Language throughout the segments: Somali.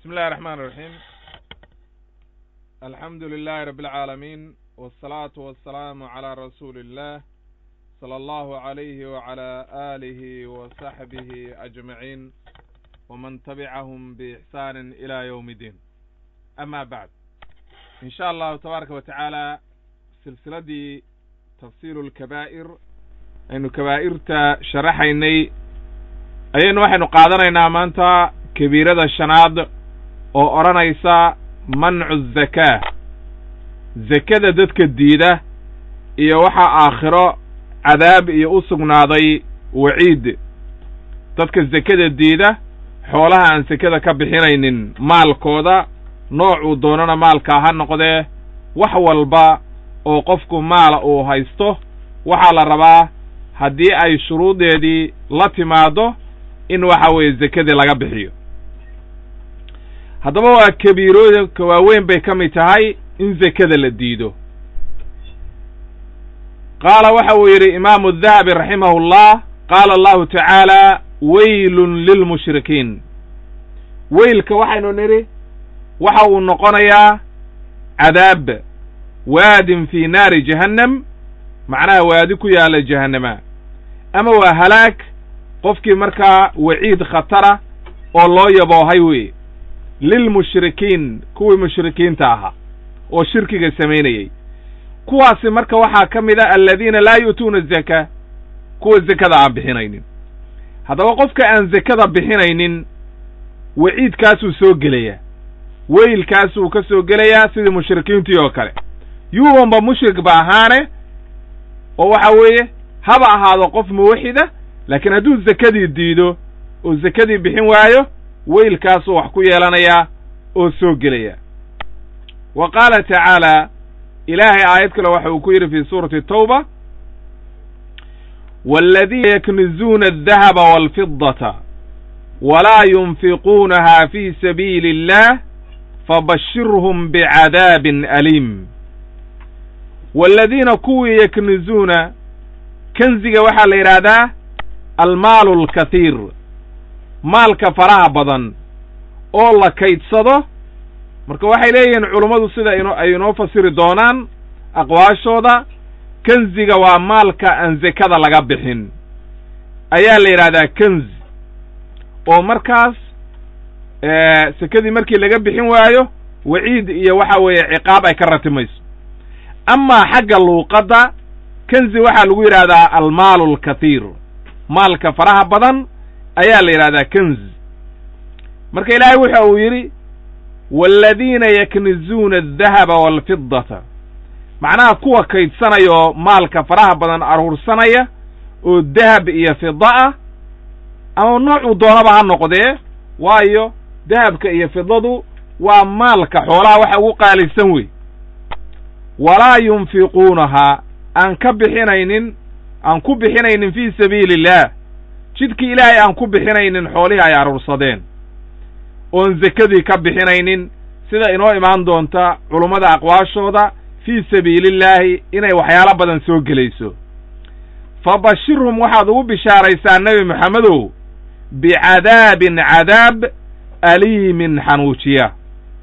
بسم الله الرحمن الرحيم الحمد لله رب العالمين والصلاة والسلام على رسول الله صلى الله عليه وعلى آله وصحبه أجمعين ومن تبعهم بإحسان إلى يوم الدين أما بعد إن شاء الله تبارك وتعالى سلسلة تفسير الكبائر aynu kabaa'irta sharaxaynay ayaynu waxaynu qaadanaynaa maanta kabiirada shanaad oo odhanaysa mancu zakaa zakada dadka diida iyo waxaa aakhiro cadaab iyo u sugnaaday waciid dadka zakada diida xoolaha aan sekada ka bixinaynin maalkooda noocuu doonana maalkaa ha noqdee wax walba oo qofku maala uu haysto waxaa la rabaa haddii ay shuruudeedii la timaaddo in waxa weeye zekadii laga bixiyo haddaba waa kabiirooyinka waaweyn bay ka mid tahay in zekada la diido qaala waxa uu yidhi imaamu dahabi raximahu llah qaala allahu tacaala weylun lilmushrikiin weylka waxaynu nidhi waxa uu noqonayaa cadaab waadin fii naari jahannam macnaha waadi ku yaalla jahannama ama waa halaag qofkii markaa waciid khatara oo loo yaboohay weye lilmushrikiin kuwii mushrikiinta ahaa oo shirkiga samaynayey kuwaasi marka waxaa ka mid a aladiina laa yu'tuuna zakaa kuwa zekada aan bixinaynin haddaba qofka aan zekada bixinaynin waciidkaasuu soo gelayaa weylkaasuu ka soo gelayaa sidii mushrikiintii oo kale yuubanba mushrik ba ahaane oo waxa weeye haba ahaado qof muwaxida laakiin hadduu zekadii diido oo zekadii bixin waayo weylkaasuu wax ku yeelanayaa oo soo gelaya wa qaala tacaala ilaahay aayad kale waxa uu ku yidhi fii suurati tawba waaladiina yaknizuuna aldahaba waalfidata walaa yunfiquunaha fii sabiili illah fabashirhum bicadaabin aliim waaladiina kuwii yaknizuuna kanziga waxaa la yidhaahdaa almaalu alkathiir maalka faraha badan oo la kaydsado marka waxay leeyihiin culummadu sida ino ay inoo fasiri doonaan aqwaashooda kanziga waa maalka aan zekada laga bixin ayaa la yidhahdaa kanzi oo markaas sekadii markii laga bixin waayo waciid iyo waxa weeye ciqaab ay ka ratimayso amaa xagga luuqadda kanzi waxaa lagu yidhahdaa almaalu alkathiir maalka faraha badan ayaa la yidhahdaa kanzi marka ilaahay wuxa uu yidhi waaladiina yaknizuuna aldahaba waalfidata macnaha kuwa kaydsanaya oo maalka faraha badan aruursanaya oo dahab iyo fida ah ama noocuu doonaba ha noqdee waayo dahabka iyo fidadu waa maalka xoolaha waxa ugu qaalisan wey walaa yunfiquunahaa aan ka bixinaynin aan ku bixinaynin fii sabiili illaah jidkii ilaahay aan ku bixinaynin xoolihii ay aruursadeen oon zekadii ka bixinaynin sida inoo imaan doonta culummada aqwaashooda fii sabiilillaahi inay waxyaalo badan soo gelayso fa bashirhum waxaad ugu bishaaraysaa nebi moxamedow bicadaabin cadaab aliimin xanuujiya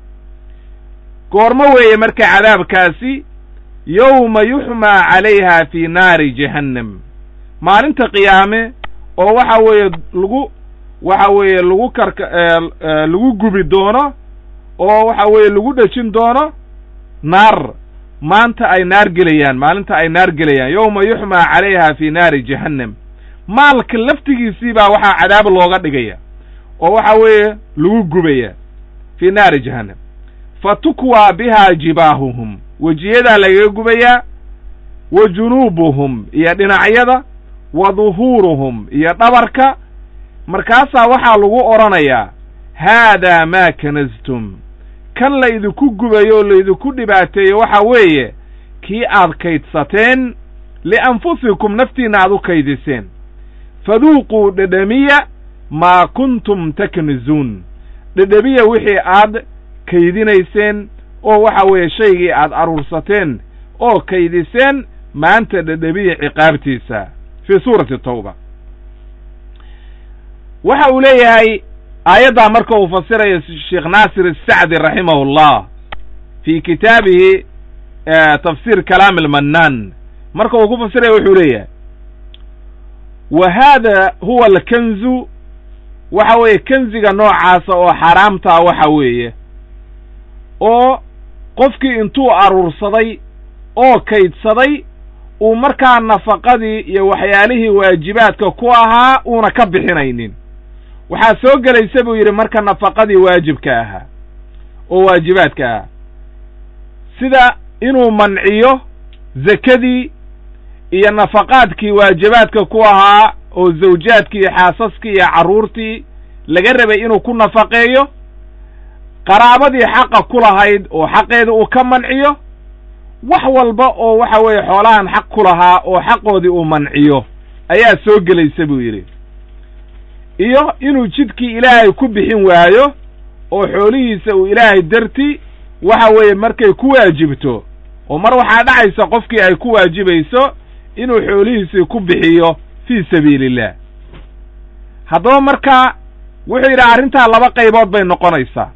goormo weeye marka cadaabkaasi yowma yuxmaa calayha fii naari jahannam maalinta qiyaame oo waxa weeye lagu waxa weeye lagu karka lagu gubi doono oo waxa weeye lagu dhejin doono naar maanta ay naar gelayaan maalinta ay naar gelayaan yowma yuxmaa calayha fii naari jahannam maalka laftigiisii baa waxaa cadaab looga dhigaya oo waxa weeye lagu gubaya fii naari jahannam fa tukwaa bihaa jibaahuhum wejiyadaa lagaga gubayaa wa junuubuhum iyo dhinacyada wa duhuuruhum iyo dhabarka markaasaa waxaa lagu odhanayaa haadaa maa kanastum kan laydinku gubayo oo laydinku dhibaateeyo waxa weeye kii aad kaydsateen lianfusikum naftiinna aad u kaydiseen faduuquu dhedhemiya maa kuntum taknizuun dhedhemiya wixii aad kaydinayseen oo waxa weeye shaygii aad aruursateen oo kaydiseen maanta dhedhemiya ciqaabtiisa fii suurati tawba waxa uu leeyahay aayaddaa marka uu fasirayo sheekh naasir asacdi raximahu llah fi kitaabihi tafsir kalaam almannaan marka uu ku fasiraya wuxuu leeyahay wa hada huwa alkanzu waxa weeye kenziga noocaasa oo xaaraamtaa waxa weeye oo qofkii intuu aruursaday oo kaydsaday uu markaa nafaqadii iyo waxyaalihii waajibaadka ku ahaa uuna ka bixinaynin waxaa soo gelaysa buu yidhi marka nafaqadii waajibka ahaa oo waajibaadka ahaa sida inuu manciyo zakadii iyo nafaqaadkii waajibaadka ku ahaa oo zawjaadkii iyo xaasaskii iyo carruurtii laga rabay inuu ku nafaqeeyo qaraabadii xaqa ku lahayd oo xaqeeda uu ka manciyo wax walba oo waxa weeye xoolahan xaq ku lahaa oo xaqoodii uu manciyo ayaa soo gelaysa buu yidhi iyo inuu jidkii ilaahay ku bixin waayo oo xoolihiisa uu ilaahay darti waxa weeye markay ku waajibto oo mar waxaa dhacaysa qofkii ay ku waajibayso inuu xoolihiisii ku bixiyo fii sabiiliillah haddaba marka wuxuu yidhi arrintaa laba qaybood bay noqonaysaa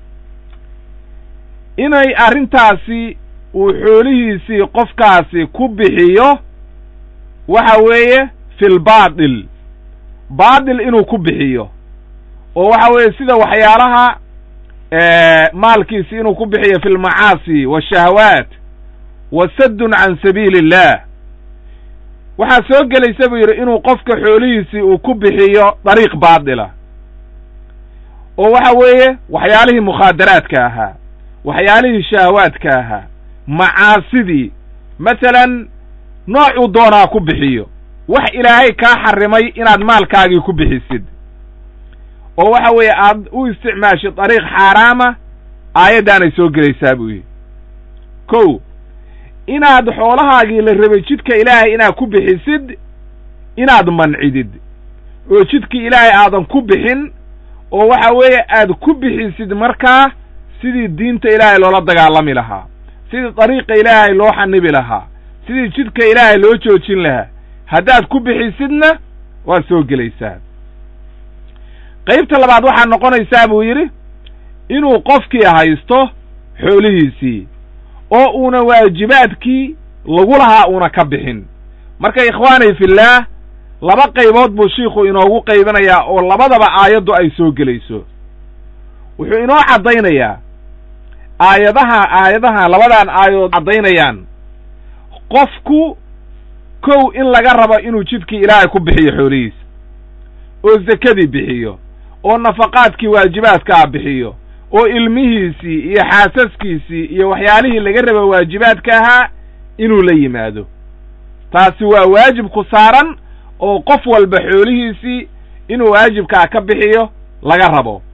inay arrintaasi uu xoolihiisii qofkaasi ku bixiyo waxa weeye fil baatil baatil inuu ku bixiyo oo waxa weeye sida waxyaalaha maalkiisi inuu ku bixiyo fi lmacaasi waashahawaat wa saddun can sabiili illah waxaa soo gelaysa buu yidhi inuu qofka xoolihiisii uu ku bixiyo dariiq baatila oo waxa weeye waxyaalihii mukhaadaraadka ahaa waxyaalihii shahawaadka ahaa macaasidii masalan noocuu doonaa ku bixiyo wax ilaahay kaa xarrimay inaad maalkaagii ku bixisid oo waxa weeye aad u isticmaashid dariiq xaaraama aayaddaanay soo gelaysaa buu yidhi kow inaad xoolahaagii la rabay jidka ilaahay inaad ku bixisid inaad mancidid oo jidkii ilaahay aadan ku bixin oo waxa weeye aad ku bixisid markaa sidii diinta ilaahay loola dagaalami lahaa sidii dariiqa ilaahay loo xanibi lahaa sidii jidka ilaahay loo joojin lahaa haddaad ku bixisidna waad soo gelaysaa qaybta labaad waxaa noqonaysaa buu yidhi inuu qofkii haysto xoolihiisii oo uuna waajibaadkii lagu lahaa uuna ka bixin marka ikhwaani fillaah laba qaybood buu shiikhu inoogu qaybinayaa oo labadaba aayaddu ay soo gelayso wuxuu inoo caddaynayaa aayadaha aayadaha labadan aayadood caddaynayaan qofku kow in laga rabo inuu jidkii ilaahay ku bixiyo xoolihiisa oo zakadii bixiyo oo nafaqaadkii waajibaadkaa bixiyo oo ilmihiisii iyo xaasaskiisii iyo waxyaalihii laga raba waajibaadka ahaa inuu la yimaado taasi waa waajib ku saaran oo qof walba xoolihiisii inuu waajibkaa ka bixiyo laga rabo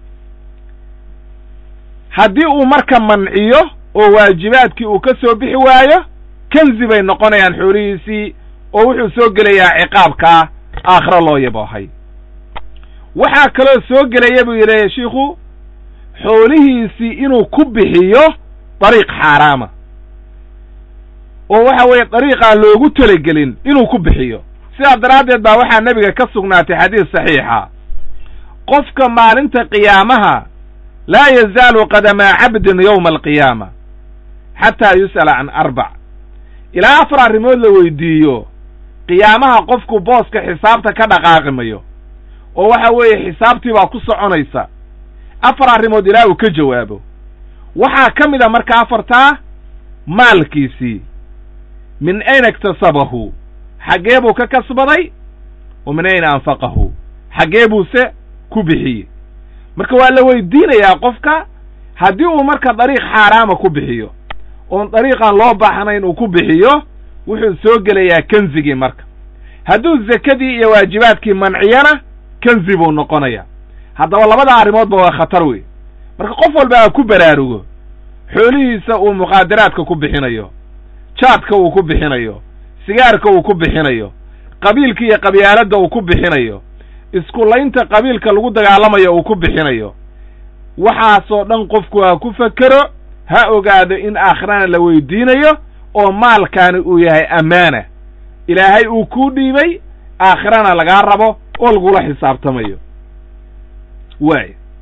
haddii uu marka manciyo oo waajibaadkii uu ka soo bixi waayo kanzi bay noqonayaan xoolihiisii oo wuxuu soo gelayaa ciqaabkaa aakhiro loo yaboohay waxaa kaloo soo gelaya buu yidhi shiikhu xoolihiisii inuu ku bixiyo dariiq xaaraama oo waxa weeye dariiqaan loogu telegelin inuu ku bixiyo sidaa daraaddeed baa waxaa nebiga ka sugnaatay xadiis saxiixa qofka maalinta qiyaamaha laa yazaalu qadamaa cabdin yowma alqiyaama xataa yus'ala can arbac ilaa afar arrimood la weydiiyo qiyaamaha qofku booska xisaabta ka dhaqaaqi mayo oo waxa weeye xisaabtii baa ku soconaysa afar arrimood ilaa uu ka jawaabo waxaa ka mid a marka afartaa maalkiisii min ayna iktasabahu xaggee buu ka kasbaday wa min ayna anfaqahu xaggee buuse ku bixiyey marka waa la weydiinayaa qofka haddii uu marka dariiq xaaraama ku bixiyo oon dariiqan loo baahnayn uu ku bixiyo wuxuu soo gelayaa kanzigii marka hadduu zakadii iyo waajibaadkii manciyana kanzi buu noqonayaa haddaba labada arrimoodba waa khatar wey marka qof walba ha ku baraarugo xoolihiisa uu muqaadaraadka ku bixinayo jaadka uu ku bixinayo sigaarka uu ku bixinayo qabiilka iyo qabyaaladda uu ku bixinayo iskulaynta qabiilka lagu dagaalamayo uu ku bixinayo waxaasoo dhan qofku ha ku fekero ha ogaado in aakhirana la weydiinayo oo maalkaani uu yahay ammaana ilaahay uu kuu dhiibay aakhirana lagaa rabo oo lagula xisaabtamayo waay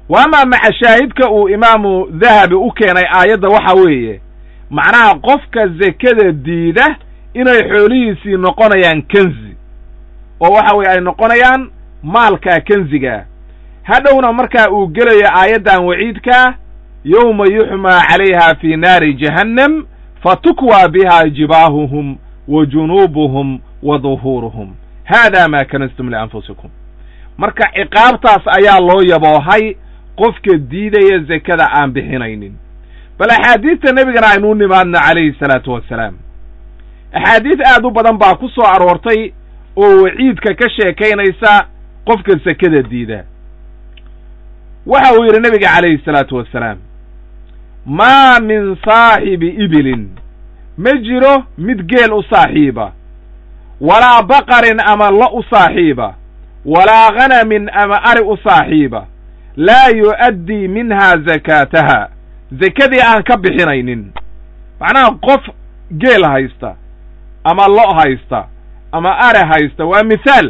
wa amaa maca shaahidka uu imaamu dahabi u keenay aayadda waxa weeye macnaha qofka zekada diida inay xoolihiisii noqonayaan kenzi oo waxa weye ay noqonayaan maalkaa kenzigaa hadhowna markaa uu gelayo aayaddan waciidkaa yowma yuxmaa calayha fii naari jahannam fatukwaa biha jibaahuhum wa junuubuhum wa duhuuruhum haada maa kanastum lianfusikum marka ciqaabtaas ayaa loo yaboohay qofka diidaya zekada aan bixinaynin bal axaadiista nebigana aynuu nimaadna calayhi salaatu wassalaam axaadiis aad u badan baa ku soo aroortay oo waciidka ka sheekaynaysa qofka sekada diida waxa uu yidhi nebiga calayhi salaatu wassalaam maa min saaxibi ibilin ma jiro mid geel u saaxiiba walaa baqarin ama lo u saaxiiba walaa khanamin ama ari u saaxiiba laa yu'addii minhaa zakaataha zekadii aan ka bixinaynin macnaha qof geel haysta ama lo' haysta ama are haysta waa mithaal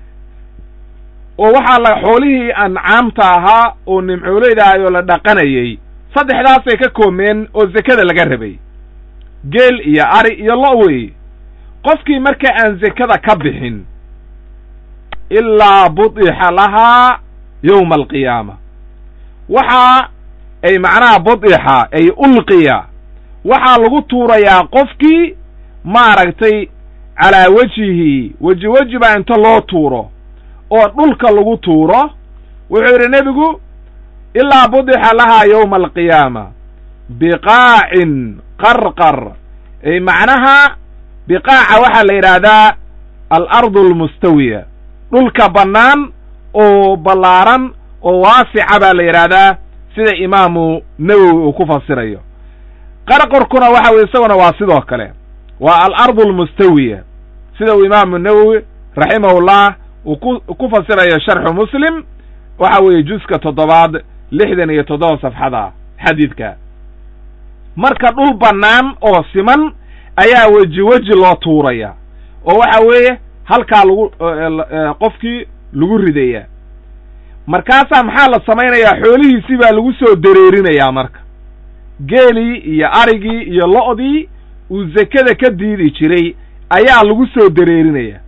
oo waxaa la xoolihii ancaamta ahaa oo nimcooleyda ahay oo la dhaqanayey saddexdaasay ka koomeen oo zekada laga rabay geel iyo ari iyo lo' weeye qofkii marka aan zekada ka bixin ilaa budixa lahaa yowma alqiyaama waxa ay macnaha budixa ay ulqiya waxaa lagu tuurayaa qofkii maaragtay calaa wejihi weji weji baa inta loo tuuro oo dhulka lagu tuuro wuxuu yidhi nebigu ilaa budixa lahaa yowma alqiyaama biqaacin qarqar ay macnaha biqaaca waxaa la yidhaahdaa alardu almustawiya dhulka bannaan oo ballaaran oo waasica baa la yidhaahdaa sida imaamu nawowi uu ku fasirayo qarqarkuna waxa weye isaguna waa sidoo kale waa alardu almustawiya sida uu imaamu nawowi raximahullah uu ku ku fasirayo sharxu muslim waxa weeye juska toddobaad lixdan iyo toddoba safxada xadiidka marka dhul bannaan oo siman ayaa weji weji loo tuuraya oo waxa weeye halkaa lagu qofkii lagu ridaya markaasaa maxaa la samaynayaa xoolihiisii baa lagu soo dareerinayaa marka geelii iyo arigii iyo lo'dii uu zekada ka diidi jiray ayaa lagu soo dareerinaya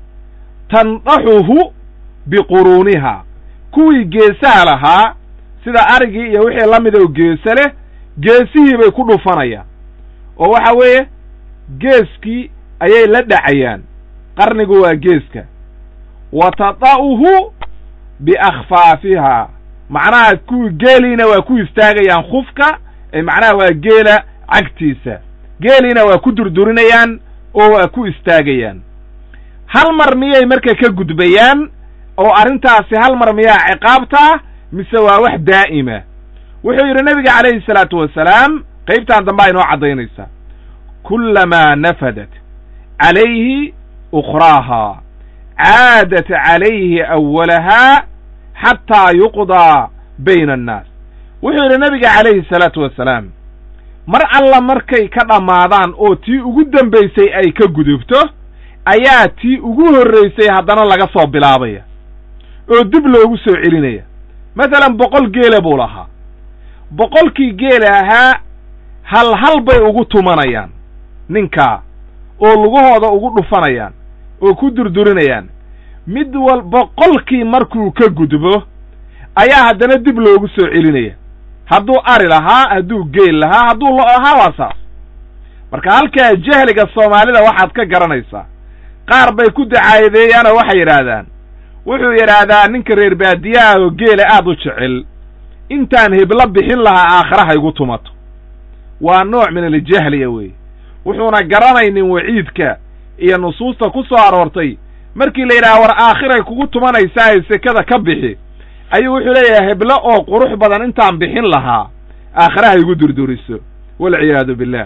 tandaxuhu biquruuniha kuwii geesaha lahaa sida arigii iyo wixii la mid oo geese leh geesihii bay ku dhufanayaan oo waxa weeye geeskii ayay la dhacayaan qarnigu waa geeska wa tada'uhu biakhfaafihaa macnaha kuwii geeliina waa ku istaagayaan khufka ee macnaha waa geela cagtiisa geeliina waa ku durdurinayaan oo waa ku istaagayaan hal mar miyay marka ka gudbayaan oo arrintaasi hal mar miyaa ciqaabtaa mise waa wax daa'ima wuxuu yidhi nebiga calayhi salaatu wasalaam qaybtan dambe aynoo caddaynaysaa kullamaa nafadat calayhi ukhraahaa caadat calayhi awalahaa xataa yuqdaa bayna annaas wuxuu yidhi nebiga calayhi salaatu wasalaam mar alla markay ka dhammaadaan oo tii ugu dambaysay ay ka gudubto ayaa tii ugu horraysay haddana laga soo bilaabaya oo dib loogu soo celinaya masalan boqol geela buu lahaa boqolkii geela ahaa hal hal bay ugu tumanayaan ninkaa oo lugahooda ugu dhufanayaan oo ku durdurinayaan mid wal boqolkii markuu ka gudbo ayaa haddana dib loogu soo celinaya hadduu ari lahaa hadduu geel lahaa hadduu lo lahaa waa saas marka halkaa jahliga soomaalida waxaad ka garanaysaa qaar bay ku dacaayadeeyaanoo waxay yidhaahdaan wuxuu yidhaahdaa ninka reer baadiyaha oo geela aad u jecel intaan heblo bixin lahaa aakhira haygu tumato waa nooc min aljahliya weeye wuxuuna garanaynin waciidka iyo nusuusta ku soo aroortay markii la yidhaha war aakhiray kugu tumanaysaa sekada ka bixi ayuu wuxuu leeyahay heblo oo qurux badan intaan bixin lahaa aakhira haygu durduriso walciyaadu billah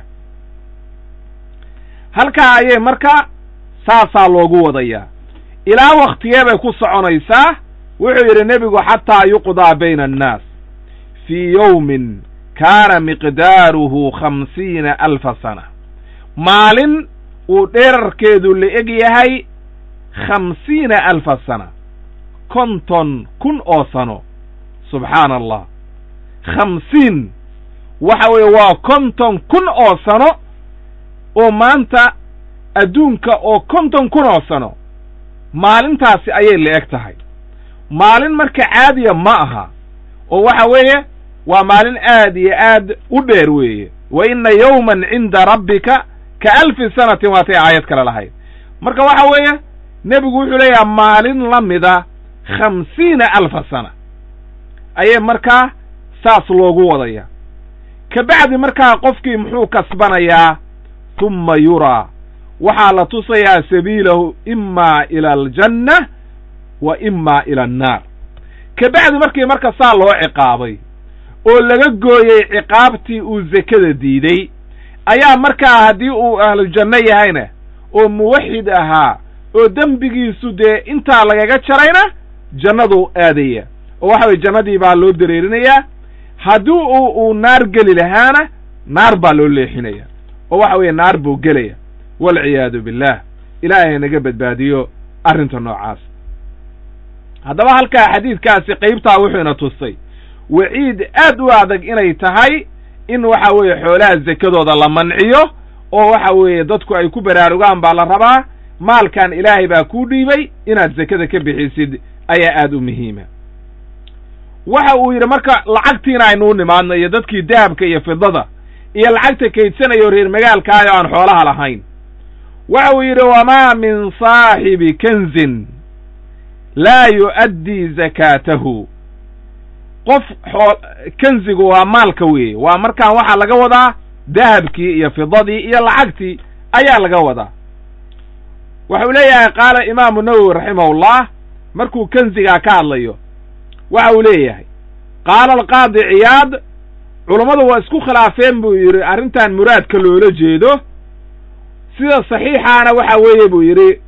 halkaa ayay marka saasaa loogu wadayaa ilaa waktigee bay ku soconaysaa wuxuu yidhi nebigu xataa yuqdaa bayna annaas fii yowmin kaana miqdaaruhu khamsiina alfa sana maalin uu dherarkeedu la eg yahay khamsiina alfa sana konton kun oo sano subxaana allah khamsiin waxa weeye waa konton kun oo sano oo maanta adduunka oo konton kun oo sano maalintaasi ayay la eg tahay maalin marka caadiya ma aha oo waxa weeye waa maalin aad iyo aad u dheer weeye wa inna yowman cinda rabbika ka alfi sanatin waatay aayad kale lahayd marka waxa weeye nebigu wuxuu leeyaha maalin la mida khamsiina alfa sana ayay markaa saas loogu wadaya ka bacdi markaa qofkii muxuu kasbanayaa tumma yuraa waxaa la tusayaa sabiilahu imaa ila aljanna wa imaa ila annaar ka bacdi markii marka saa loo ciqaabay oo laga gooyey ciqaabtii uu zekada diiday ayaa markaa haddii uu ahlujanno yahayna oo muwaxid ahaa oo dembigiisu dee intaa lagaga jarayna jannaduu aadaya oo waxa weye jannadii baa loo dareerinayaa haddii uu uu naar geli lahaana naar baa loo leexinaya oo waxa weeye naar buu gelaya walciyaadu billaah ilaahay naga badbaadiyo arrinta noocaas haddaba halkaa xadiidkaasi qaybtaa wuxuu ina tusay waciid aad u adag inay tahay in waxa weeye xoolaha zekadooda la manciyo oo waxa weeye dadku ay ku baraarugaan baa la rabaa maalkan ilaahay baa kuu dhiibay inaad zekada ka bixisid ayaa aad u muhiima waxa uu yidhi marka lacagtiina aynu u nimaadno iyo dadkii dahabka iyo fidada iyo lacagta kaydsanayo reer magaalkaayo aan xoolaha lahayn waxa uu yidhi wamaa min saaxibi kanzin laa yu'addii zakaatahu qof xoo kanzigu waa maalka weeye waa markaan waxaa laga wadaa dahabkii iyo fidadii iyo lacagtii ayaa laga wadaa waxau leeyahay qaala imaamu nawowi raximahullah markuu kanzigaa ka hadlayo waxa uu leeyahay qaala alqaadi ciyaad culummadu waa isku khilaafeen buu yidhi arrintan muraadka loola jeedo sida saxiixaana waxa weeye buu yidhi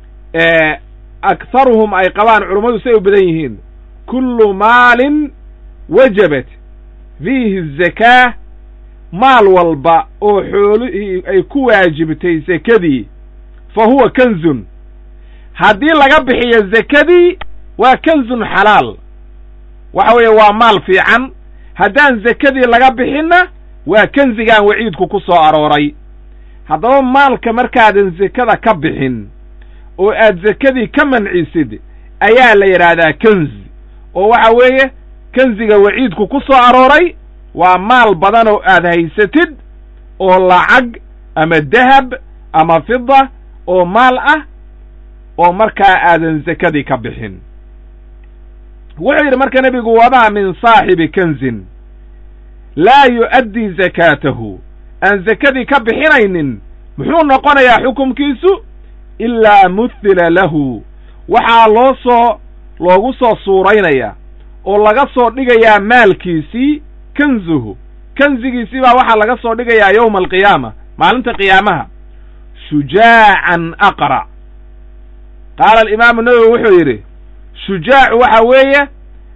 akharuhum ay qabaan culummadu say u badan yihiin kullu maalin wajabat fiihi zakaa maal walba oo xoolihii ay ku waajibtay zekadii fa huwa kanzun haddii laga bixiyo zekadii waa kanzun xalaal waxa weeye waa maal fiican haddaan zekadii laga bixinna waa kanzigaan waciidku ku soo arooray haddaba maalka markaadan zekada ka bixin oo aad zekadii ka mancisid ayaa la yidhaahdaa kanzi oo waxa weeye kanziga waciidku ku soo arooray waa maal badan oo aad haysatid oo lacag ama dahab ama fida oo maal ah oo markaa aadan zekadii ka bixin wuxuu yidhi marka nebigu wamaa min saaxibi kanzin laa yu'addii zakaatahu aan zekadii ka bixinaynin muxuu noqonayaa xukumkiisu ilaa muthila lahu waxaa loo soo loogu soo suuraynayaa oo laga soo dhigayaa maalkiisii kanzuhu kanzigiisii baa waxaa laga soo dhigayaa yowma alqiyaama maalinta qiyaamaha shujaacan aqra' qaala alimaamu nawowi wuxuu yidhi shujaacu waxa weeye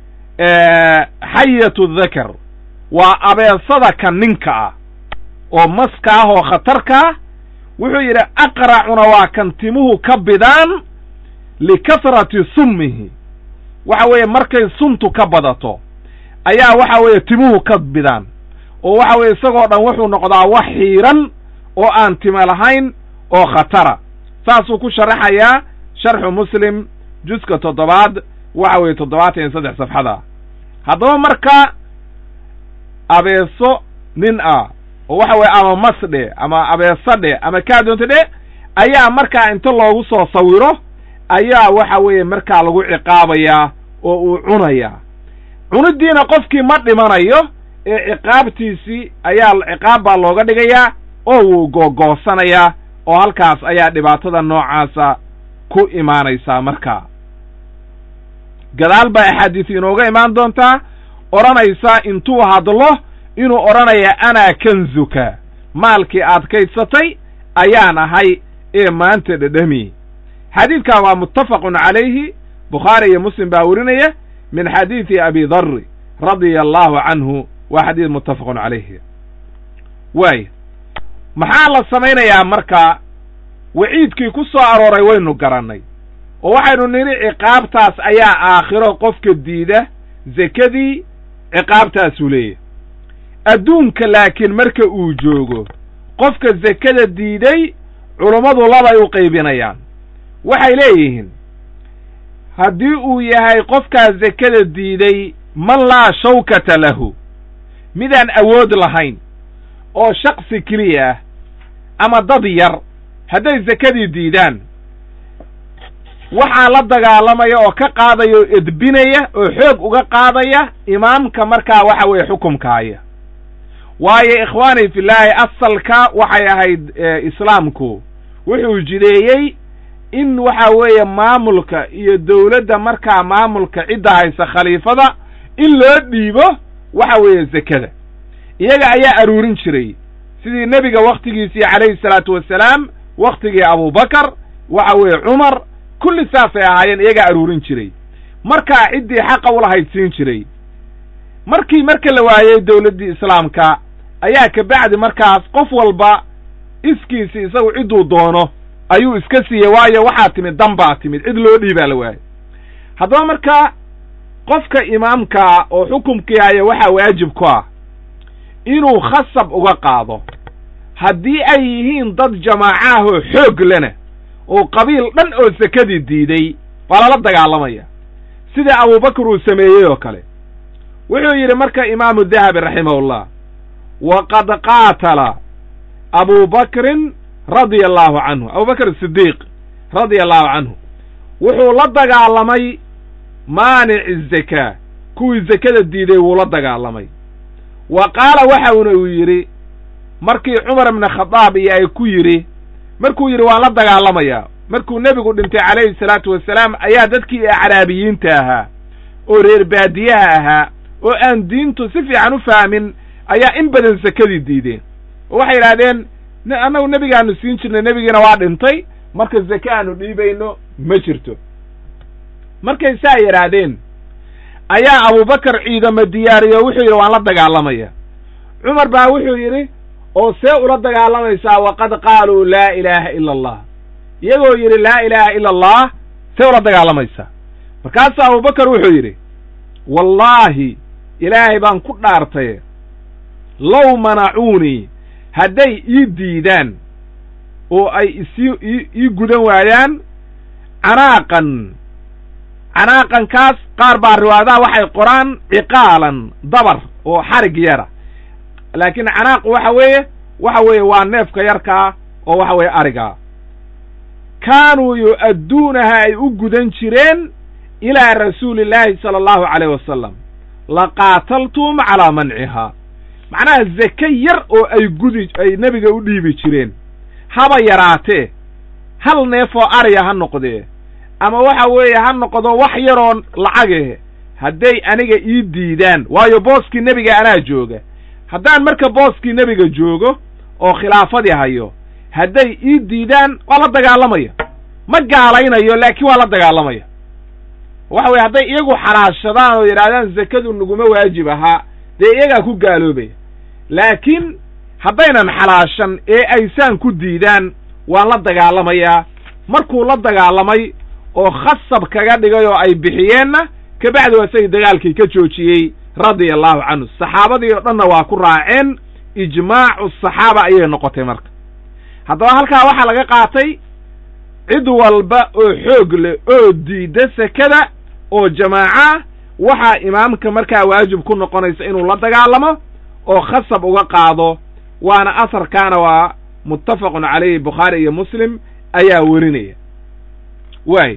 xayatu dakar waa abeesada ka ninka ah oo maska ah oo khatarka ah wuxuu yidhi aqracuna waa kan timuhu ka bidaan likasrati summihi waxa weeye markay suntu ka badato ayaa waxa weeye timuhu ka bidaan oo waxa weeye isagoo dhan wuxuu noqdaa wax xiiran oo aan time lahayn oo khatara saasuu ku sharaxayaa sharxu muslim juska toddobaad waxa weeye toddobaatan iyo saddex safxada haddaba marka abeeso nin ah oo waxa weeye ama masdhe ama abeeso dhe ama kaadoonta dhe ayaa markaa inta loogu soo sawiro ayaa waxa weeye markaa lagu ciqaabayaa oo uu cunayaa cunidiina qofkii ma dhimanayo ee ciqaabtiisii ayaa ciqaab baa looga dhigayaa oo wuu googoosanayaa oo halkaas ayaa dhibaatada noocaasa ku imaanaysaa markaa gadaal baa axaadiis inooga imaan doontaa odhanaysaa intuu hadlo inuu odhanaya anaa kanzuka maalkii aad kaydsatay ayaan ahay ee maanta dhedhami xadiidkan waa muttafaqun calayhi bukhaari iyo muslim baa werinaya min xadiidi abi darri radia allahu canhu waa xadiid muttafaqun calayhi waaya maxaa la samaynayaa markaa waciidkii ku soo arooray waynu garannay oo waxaynu nidhi ciqaabtaas ayaa aakhiro qofka diida zekadii ciqaabtaasuu leeyahy adduunka laakiin marka uu joogo qofka zekada diiday culummadu labay u qaybinayaan waxay leeyihiin haddii uu yahay qofkaa zekada diiday man laa shawkata lahu midaan awood lahayn oo shaksi keliya ah ama dad yar hadday zekadii diidaan waxaa la dagaalamaya oo ka qaadaya oo edbinaya oo xoog uga qaadaya imaamka markaa waxa weeye xukumkaaya waayo ikhwaani fillaahi asalka waxay ahayd islaamku wuxuu jideeyey in waxa weeye maamulka iyo dowladda markaa maamulka cidda haysa khaliifada in loo dhiibo waxa weeye zekada iyaga ayaa aruurin jiray sidii nebiga wakhtigiisii calayhi salaatu wasalaam wakhtigii abubakar waxa weeye cumar kulli saasay ahaayeen iyagaa aruurin jiray markaa ciddii xaqa ulahayd siin jiray markii marka la waayey dowladdii islaamka ayaa kabacdi markaas qof walba iskiisi isagu cidduu doono ayuu iska siiyey waayo waxaa timid dan baa timid cid loo dhiibaa la waayey haddaba marka qofka imaamkaa oo xukumkii haya waxaa waajib ku ah inuu khasab uga qaado haddii ay yihiin dad jamaacaahoo xoog lena oo qabiil dhan oo sekadii diiday waa lala dagaalamaya sida abubakar uu sameeyey oo kale wuxuu yidhi marka imaamu dahabi raximahullah waqad qaatala abubakrin radia allahu canhu abubakr sidiiq radia allahu canhu wuxuu la dagaalamay maanici zakaa kuwii zekada diiday wuu la dagaalamay wa qaala waxauna uu yidhi markii cumar ibna khadaab iyo ay ku yidhi markuu yidhi waan la dagaalamayaa markuu nebigu dhintay calayhi salaatu wasalaam ayaa dadkii acraabiyiinta ahaa oo reer baadiyaha ahaa oo aan diintu si fiican u fahmin ayaa in badan sekadii diideen oo waxay yidhahdeen annagu nebigaanu siin jirnay nebigiina waa dhintay marka zake aanu dhiibayno ma jirto markay saa yidhaahdeen ayaa abubakar ciidamo diyaariyo wuxuu yidhi waan la dagaalamaya cumar baa wuxuu yidhi oo see ula dagaalamaysaa waqad qaaluu laa ilaaha ila allah iyagoo yidhi laa ilaaha ila allah see ula dagaalamaysaa markaasuu abubakar wuxuu yidhi wallaahi ilaahay baan ku dhaartay low manacuunii hadday ii diidaan oo ay isii ii gudan waayaan canaaqan canaaqankaas qaar baa riwaayadaha waxay qoraan ciqaalan dabar oo xarig yara laakiin canaaq waxa weeye waxa weeye waa neefka yarkaa oo waxa weeye arigaa kaanuu yu'adduunaha ay u gudan jireen ilaa rasuuli illaahi sala allahu calayh wasalam laqaataltum calaa mancihaa macnaha zake yar oo ay gudi ay nebiga u dhiibi jireen haba yaraatee hal neef oo ariya ha noqdee ama waxa weeye ha noqdo wax yaroo lacageh hadday aniga ii diidaan waayo booskii nebiga anaa jooga haddaan marka booskii nebiga joogo oo khilaafadii hayo hadday ii diidaan waa la dagaalamaya ma gaalaynayo laakiin waa la dagaalamaya waxa weye hadday iyagu xalaashadaan oo yidhahdaan zakadu naguma waajib ahaa dee iyagaa ku gaaloobaya laakiin haddaynan xalaashan ee aysaan ku diidaan waan la dagaalamayaa markuu la dagaalamay oo khasab kaga dhigay oo ay bixiyeenna kabacdi waa isagii dagaalkii ka joojiyey radia allahu canhu saxaabadii oo dhanna waa ku raaceen ijmaacu saxaaba ayay noqotay marka haddaba halkaa waxaa laga qaatay cid walba oo xoog leh oo diidda sekada oo jamaaca waxaa imaamka markaa waajib ku noqonaysa inuu la dagaalamo oo khasab uga qaado waana asarkaana waa muttafaqun calayhi bukhaari iyo muslim ayaa werinaya waaya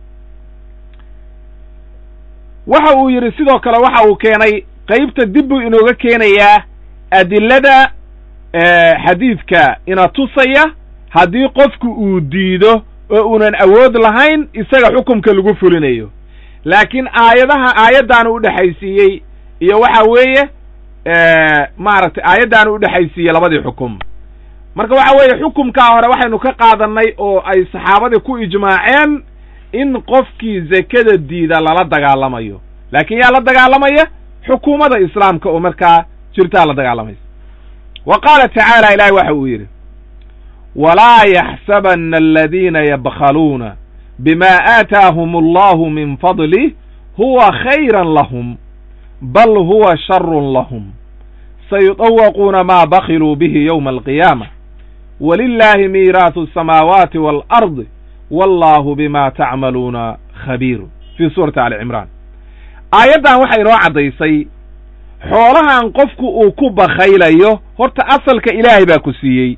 waxa uu yidhi sidoo kale waxa uu keenay qaybta dib buu inooga keenayaa adilada xadiidka ina tusaya haddii qofku uu diido oo uunan awood lahayn isaga xukumka lagu fulinayo laakiin aayadaha aayaddaanu udhexaysiiyey iyo waxa weeye maaragtay aayaddaanu udhexaysiiyey labadii xukum marka waxa weeye xukumkaa hore waxaynu ka qaadannay oo ay saxaabadii ku ijmaaceen in qofkii zekada diida lala dagaalamayo laakiin yaa la dagaalamaya xukuumadda islaamka oo markaa jirtaa la dagaalamaysa wa qaala tacaala ilaahi waxa uu yidhi walaa yaxsabanna aladiina yabkhaluuna bima aataahum allahu min fadlih huwa khayran lahum bal huwa sharun lahum sayudawaquuna maa bakiluu bihi yowma alqiyaama walilaahi miiraasu asamaawaati waalardi wallahu bima tacmaluuna khabiir fii suurati ali cimraan aayaddan waxay inoo caddaysay xoolahan qofku uu ku bakhaylayo horta asalka ilaahay baa ku siiyey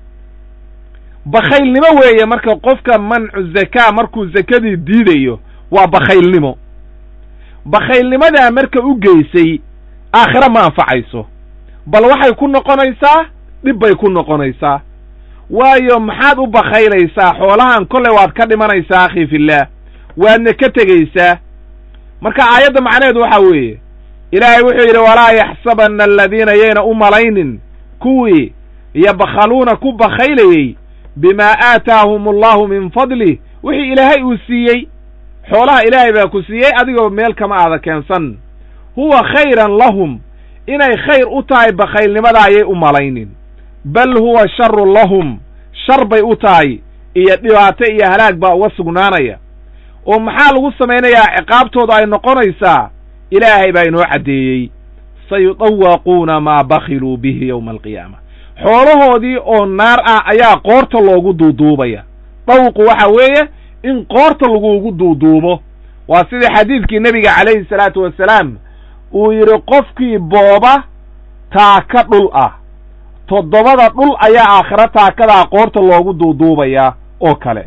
bakhaylnimo weeye marka qofka mancu zakaa markuu zakadii diidayo waa bakhaylnimo bakhaylnimadaa marka u geysay aakhiro ma anfacayso bal waxay ku noqonaysaa dhib bay ku noqonaysaa waayo maxaad u bakhaylaysaa xoolahan kolley waad ka dhimanaysaa akhi fillaah waadna ka tegaysaa marka aayadda macnaheedu waxaa weeye ilaahay wuxuu yidhi walaa yaxsabanna aladiina yayna u malaynin kuwii yabkhaluuna ku bakhaylayey bimaa aataahum allahu min fadlih wixii ilaahay uu siiyey xoolaha ilaahay baa ku siiyey adigoo meel kama aada keensan huwa khayran lahum inay khayr u tahay bakhaylnimada ayay u malaynin bal huwa sharun lahum shar bay u tahay iyo dhibaato iyo halaag baa uga sugnaanaya oo maxaa lagu samaynayaa ciqaabtooda ay noqonaysaa ilaahay baa inoo caddeeyey sayudawaquuna maa bakhiluu bihi yowma alqiyaama xoolahoodii oo naar ah ayaa qoorta loogu duuduubaya dawqu waxa weeye in qoorta laguugu duuduubo waa sidii xadiidkii nebiga calayhi salaatu wasalaam uu yidhi qofkii booba taaka dhul ah toddobada dhul ayaa aakhiro taakadaa qoorta loogu duuduubayaa oo kale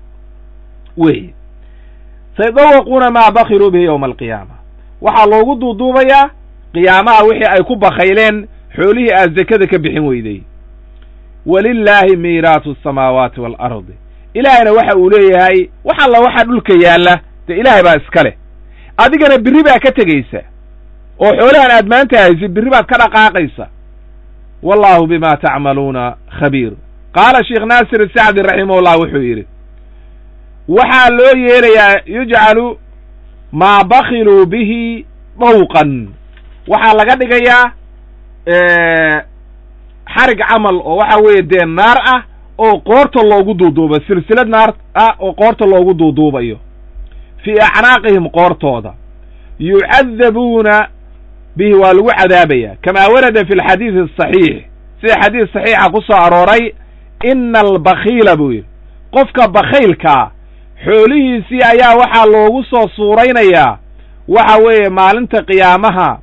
wey sayudawaquuna maa bakhiluu bihi yowma alqiyaama waxaa loogu duuduubayaa qiyaamaha wixii ay ku bakhayleen xoolihii aad zakada ka bixin weyday walilaahi miiraasu asamaawaati waalardi ilaahayna waxa uu leeyahay wax alla waxa dhulka yaalla dee ilaahay baa iska leh adigana birri baa ka tegaysa oo xoolahan aad maanta haysid birri baad ka dhaqaaqaysa wallahu bima tacmaluuna khabiir qaala sheekh naasir sacdi raximahullah wuxuu yidhi waxaa loo yeelayaa yujcalu maa bakhiluu bihi dawqan waxaa laga dhigayaa xarig camal oo waxa weeye dee naar ah oo qoorta loogu duuduubayo silsilad naar ah oo qoorta loogu duuduubayo fii acnaaqihim qoortooda yucadabuuna bihi waa lagu cadaabaya kamaa warada fi alxadiidi asaxiix sida xadiis saxiixa ku soo arooray ina albakhiila buu yidhi qofka bakhaylkaa xoolihiisii ayaa waxaa loogu soo suuraynayaa waxa weeye maalinta qiyaamaha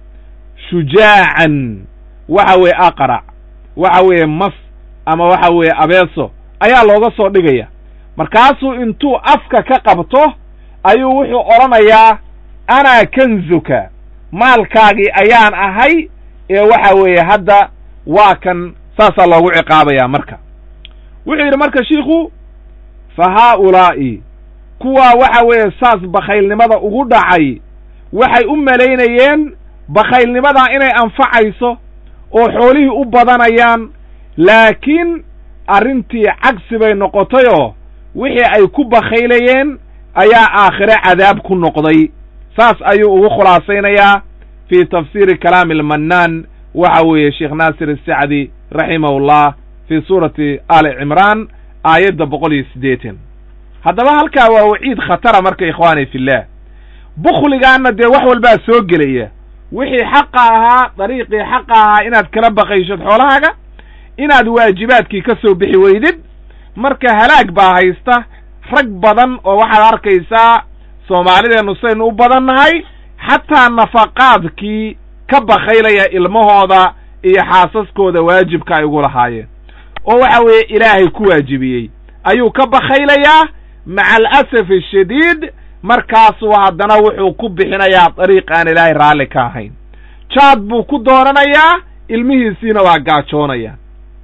shujaacan waxa weeye aqrac waxa weeye mas ama waxa weeye abeeso ayaa looga soo dhigaya markaasuu intuu afka ka qabto ayuu wuxuu odhanayaa anaa kanzuka maalkaagii ayaan ahay ee waxa weeye hadda waa kan saasaa loogu ciqaabayaa marka wuxuu yidhi marka shiikhu fa haaulaa'i kuwaa waxa weeye saas bakhaylnimada ugu dhacay waxay u malaynayeen bakhaylnimadaa inay anfacayso oo xoolihii u badanayaan laakiin arrintii cagsi bay noqotayoo wixii ay ku bakhaylayeen ayaa aakhire cadaab ku noqday saas ayuu ugu khulaasaynayaa fii tafsiiri kalaami almannaan waxa weeye sheekh naasir asacdi raximahullah fii suurati ali cimraan aayadda boqol iyo siddeetan haddaba halkaa waa waciid khatara marka ikhwaani fillaah bukhligaanna dee wax walbaa soo gelaya wixii xaqa ahaa dariiqii xaqa ahaa inaad kala baqayshod xoolahaaga inaad waajibaadkii ka soo bixi weydid marka halaag baa haysta rag badan oo waxaad arkaysaa soomaalideennu saynu u badan nahay xataa nafaqaadkii ka bakhaylaya ilmahooda iyo xaasaskooda waajibka ay ugu lahaayeen oo waxa weeye ilaahay ku waajibiyey ayuu ka bakhaylayaa maca alasafi ashadiid markaasuu haddana wuxuu ku bixinayaa dariiq aan ilaahay raalli ka ahayn jaad buu ku doonanayaa ilmihiisiina waa gaajoonaya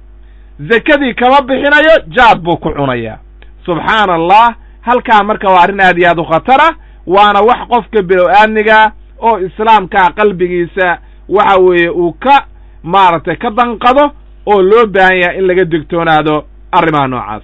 zakadii kama bixinayo jaad buu ku cunayaa subxaana allah halkaa marka waa arrin aad iyo aad u khatara waana wax qofka bilow-aadmiga oo islaamkaa qalbigiisa waxa weeye uu ka maaragtay ka danqado oo loo baahan yahay in laga digtoonaado arrimaha noocaas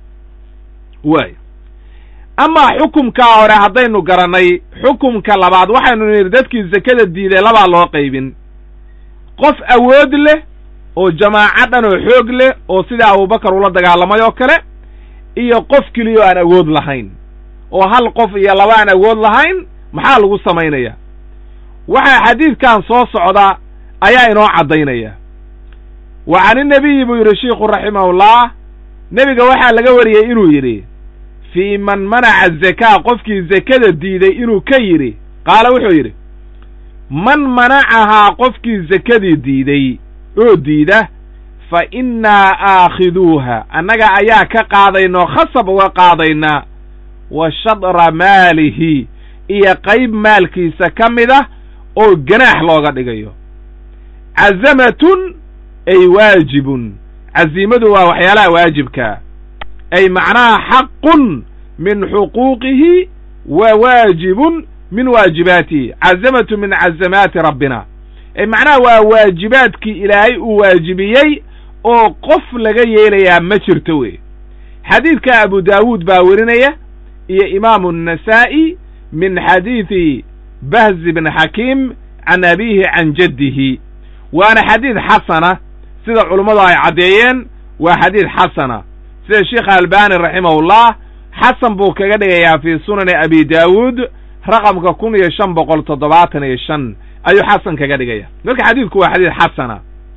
waay amaa xukumkaa hore haddaynu garannay xukumka labaad waxaynu nidhi dadkii zakada diiday labaa loo qaybin qof awood leh oo jamaaco dhan oo xoog leh oo sida abubakar ula dagaalamay oo kale iyo qof keliyo aan awood lahayn oo hal qof iyo laba aan awood lahayn maxaa lagu samaynayaa waxaa xadiidkan soo socda ayaa inoo caddaynaya wa can innabiyi buu yidhi shiikhu raximahullah nebiga waxaa laga wariyey inuu yidhi fii man manaca zakaa qofkii zakada diiday inuu ka yidhi qaala wuxuu yidhi man manacahaa qofkii zakadii diiday oo diida fa innaa aakhiduuha annaga ayaa ka qaadaynoo khasab uga qaadaynaa wa shadra maalihi iyo qayb maalkiisa ka mid ah oo ganaax looga dhigayo cazamatun ay waajibun caziimadu waa waxyaalaha waajibkaa ay macnaha xaqun min xuquuqihi wa waajibun min waajibaatihi cazamatu min cazamaati rabbina ay macnaha waa waajibaadkii ilaahay uu waajibiyey oo qof laga yeelayaa ma jirto wey xadiidka abu daawuud baa werinaya iyo imaamu النasaa'i min xadiidi bahzi bn xakiim can abiihi can jaddihi waana xadiid xasana sida culummadu ay caddeeyeen waa xadiid xasana sida sheikh albani raximahullah xasan buu kaga dhigayaa fii sunani abi daawuud raqamka kun iyo shan boqol toddobaatan iyo shan ayuu xasan kaga dhigaya marka xadiidku waa xadiid xasana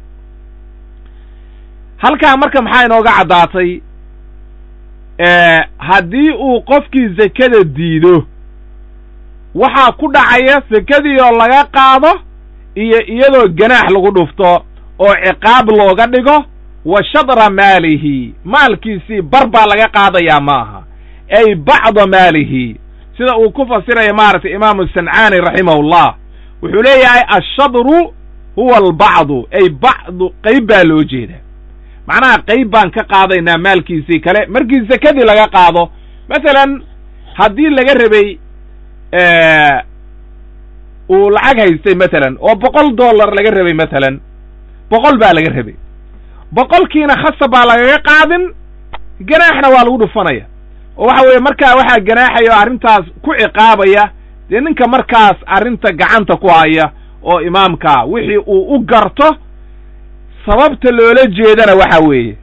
halkaa marka maxaa inooga caddaatay haddii uu qofkii zakada diido waxaa ku dhacaya sakadii oo laga qaado iyo iyadoo ganaax lagu dhufto oo ciqaab looga dhigo wa shadra maalihi maalkiisii bar baa laga qaadayaa ma aha ay bacda maalihi sida uu ku fasiraya maaragtay imaamu sancaani raximahullah wuxuu leeyahay ashadru huwa albacdu ay bacdu qayb baa loo jeedaa macnaha qayb baan ka qaadaynaa maalkiisii kale markii sakadii laga qaado masalan haddii laga rabay uu lacag haystay matalan oo boqol dollar laga rabay matalan boqol baa laga rabay boqolkiina khasab baa lagaga qaadin ganaaxna waa lagu dhufanaya oo waxa weeye markaa waxaa ganaaxaya oo arrintaas ku ciqaabaya dee ninka markaas arrinta gacanta ku haya oo imaamkaa wixii uu u garto sababta loola jeedana waxa weeye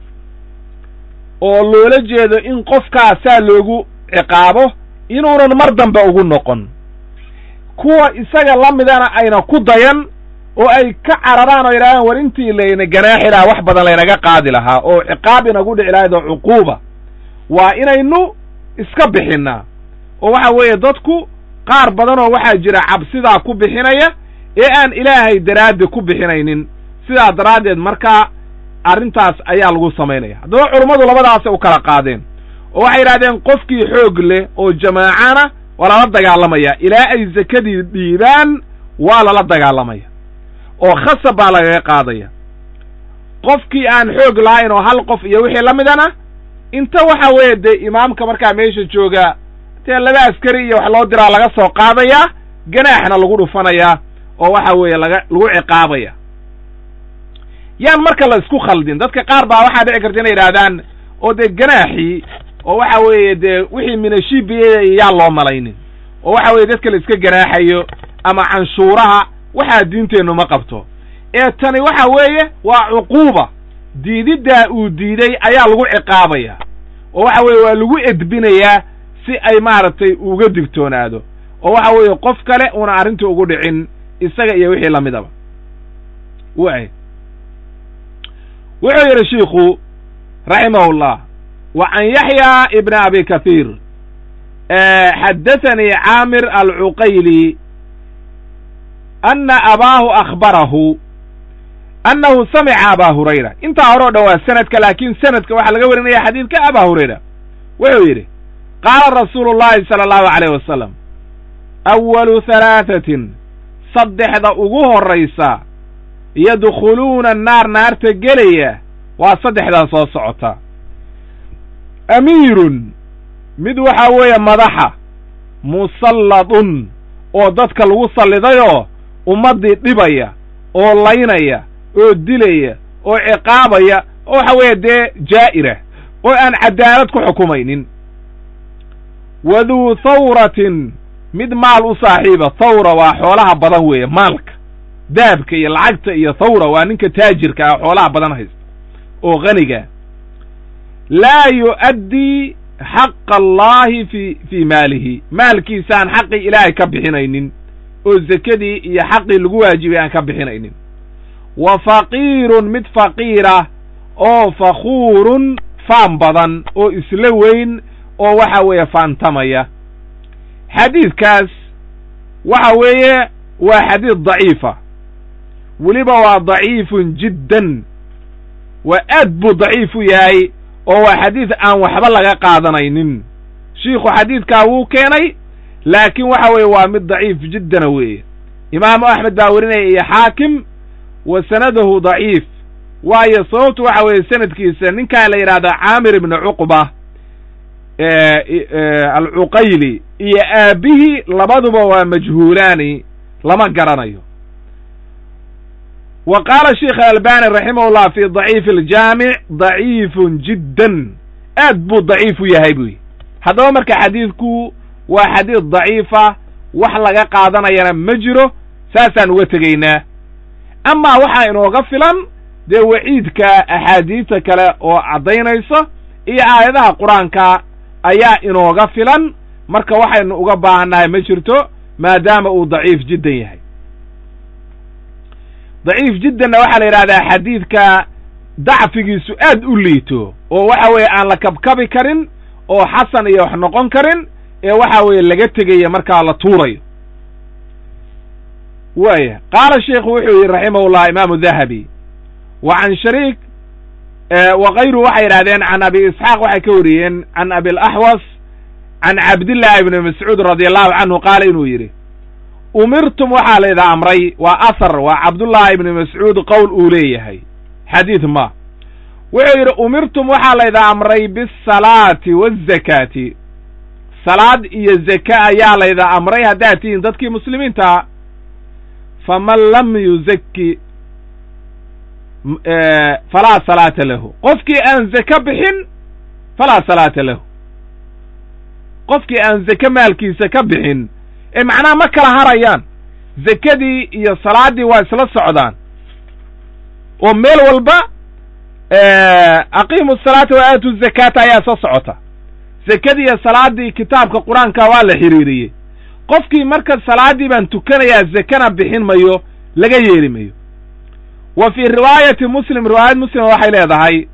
oo loola jeedo in qofkaasaa loogu ciqaabo inuunan mar dambe ugu noqon kuwa isaga la midana ayna ku dayan oo ay ka cararaan oo yidhahdaan war intii layna ganaaxi lahaa wax badan laynaga qaadi lahaa oo ciqaab inagu dhici lahayd oo cuquuba waa inaynu iska bixinnaa oo waxa weeye dadku qaar badan oo waxaa jira cabsidaa ku bixinaya ee aan ilaahay daraaddi ku bixinaynin sidaa daraaddeed markaa arrintaas ayaa lagu samaynaya haddaba culummadu labadaasay u kala qaadeen oo waxay yidhahdeen qofkii xoog leh oo jamaacana waa lala dagaalamaya ilaa ay sakadii dhiibaan waa lala dagaalamaya oo khasab baa lagaga qaadaya qofkii aan xoog lahayn oo hal qof iyo wixii la midana inta waxa weeye dee imaamka markaa meesha jooga dee laba askari iyo wax loo diraa laga soo qaadayaa ganaaxna lagu dhufanayaa oo waxa weeye laga lagu ciqaabaya yaan marka la isku khaldin dadka qaar baa waxaa dhici karta inay yidhaahdaan oo dee ganaaxii oo waxa weeye dee wixii minashibiya yaa loo malaynin oo waxa weeye dadka la iska ganaaxayo ama canshuuraha waxaa diinteennu ma qabto ee tani waxa weeye waa cuquuba diididdaa uu diiday ayaa lagu ciqaabaya oo waxa weeye waa lagu edbinayaa si ay maaragtay uga digtoonaado oo waxa weeye qof kale una arrinta ugu dhicin isaga iyo wixii lamidaba way wuxuu yidhi shiikhu raximahullah wa can yaxya ibna abi kathiir xaddathanii caamir alcuqayli ana abaahu akhbarahu annahu samica abaa hurayra intaa hore o dhan waa sanadka laakiin sanadka waxaa laga warinaya xadiidka abaa hurayra wuxuu yidhi qaala rasuulu llahi sala allahu alayh wasalam awalu halaatatin saddexda ugu horraysa yadkhuluuna annaar naarta gelaya waa saddexdaa soo socota amiirun mid waxaa weeye madaxa musalladun oo dadka lagu sallidayoo ummaddii dhibaya oo laynaya oo dilaya oo ciqaabaya oo waxa weeye dee jaa'ira oo aan caddaalad ku xukumaynin waduu thawratin mid maal u saaxiiba thawra waa xoolaha badan weeye maalka dahabka iyo lacagta iyo thawra waa ninka taajirka ah xoolaha badan haysta oo qaniga laa yu'addii xaqa allaahi fi fii maalihi maalkiisaan xaqii ilaahay ka bixinaynin oo zekadii iyo xaqii lagu waajibay aan ka bixinaynin wa faqiirun mid faqiira oo fakhuurun faan badan oo isla weyn oo waxa weeye faantamaya xadiidkaas waxa weeye waa xadiid daciifa weliba waa daciifun jiddan waa aad buu daciif u yahay oo waa xadiid aan waxba laga qaadanaynin shiikhu xadiidkaa wuu keenay laakiin waxa weeye waa mid daciif jiddana weeye imaamu axmed baa werinaya iyo xaakim wa sanadahu daciif waayo sababtu waxa weeye sanadkiisa ninkaa la yidhahdaa caamir ibni cuqba alcuqayli iyo aabbihii labaduba waa majhuulaani lama garanayo wa qaala sheikh albani raximahullah fi daciifi aljaamic daciifun jiddan aad buu daciif u yahay buy haddaba marka xadiidku waa xadiid daciifa wax laga qaadanayana ma jiro saasaan uga tegaynaa amaa waxaa inooga filan dee waciidka axaadiista kale oo caddaynayso iyo aayadaha qur-aanka ayaa inooga filan marka waxaynu uga baahannahay ma jirto maadaama uu daciif jiddan yahay daciif jiddanna waxaa la yidhahdaa xadiidka dacfigiisu aad u liito oo waxa weeye aan la kabkabi karin oo xasan iyo wax noqon karin ee waxa weeye laga tegaya markaa la tuurayo waaya qaala sheikhu wuxuu yidhi raximahullah imaamu dahabi wa can shariik wa kayru waxay yidhahdeen can abi isxaaq waxay ka wariyeen can abilaxwas can cabdillahi ibni mascuud radi allahu canhu qaala inuu yidhi umirtum waxaa layda amray waa ahar waa cabdullaahi ibni mascuud qowl uu leeyahay xadiid ma wuxuu yidhi umirtum waxaa layda amray bisalaati waazakaati salaad iyo zaka ayaa layda amray haddaad tihiin dadkii muslimiintaa faman lam yuzaki falaa salaata lahu qofkii aan zake bixin falaa salaata lahu qofkii aan zake maalkiisa ka bixin ee macnaha ma kala harayaan zakadii iyo salaaddii waa isla socdaan oo meel walba aqiimu salaata wa aatu zakaata ayaa soo socota zakadii iyo salaaddii kitaabka qur-aanka waa la xiriiriyey qofkii marka salaaddii baan tukanayaa zakana bixin mayo laga yeeli mayo wa fii riwaayati muslim riwaayad muslima waxay leedahay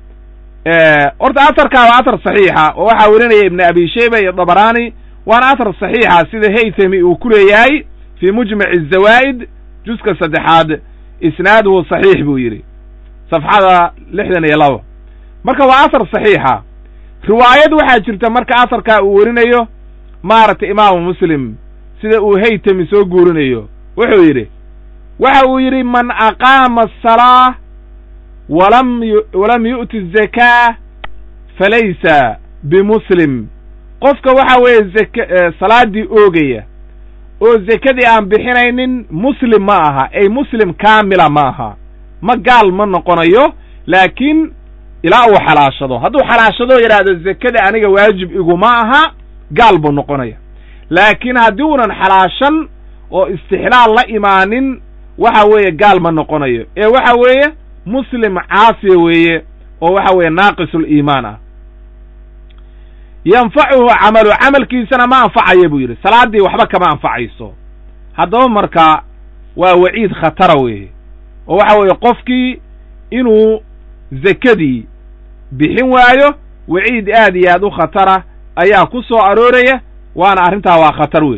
horta atarkaa waa atar saxiixa oo waxaa werinaya ibni abi shayba iyo dabaraani waana atar saxiixa sida haythami uu ku leeyahay fii mujmaci azawaa'id juska saddexaad isnaaduhu saxiix buu yidhi safxada lixdan iyo laba marka waa athar saxiixa riwaayad waxaa jirta marka aharkaa uu werinayo maaragtay imaamu muslim sida uu haytami soo guurinayo wuxuu yidhi waxa uu yidhi man aqaama asalaa walam walam yu'ti zakaa falaysa bimuslim qofka waxa weeye zaka salaaddii oogaya oo zakadii aan bixinaynin muslim ma aha ay muslim kaamila ma aha ma gaal ma noqonayo laakiin ilaa uu xalaashado hadduu xalaashado yidhaahdo zakada aniga waajib iguma aha gaal buu noqonaya laakiin haddii uunan xalaashan oo istixlaal la imaanin waxa weeye gaal ma noqonayo ee waxa weeye muslim caasiya weeye oo waxa weeye naaqisuliimaan ah yanfacuhu camalu camalkiisana ma anfacayo buu yidhi salaaddii waxba kama anfacayso haddaba marka waa waciid khatara weeye oo waxa weeye qofkii inuu zakadii bixin waayo waciid aad iyo aad u khatara ayaa ku soo arooraya waana arrintaa waa khatar wey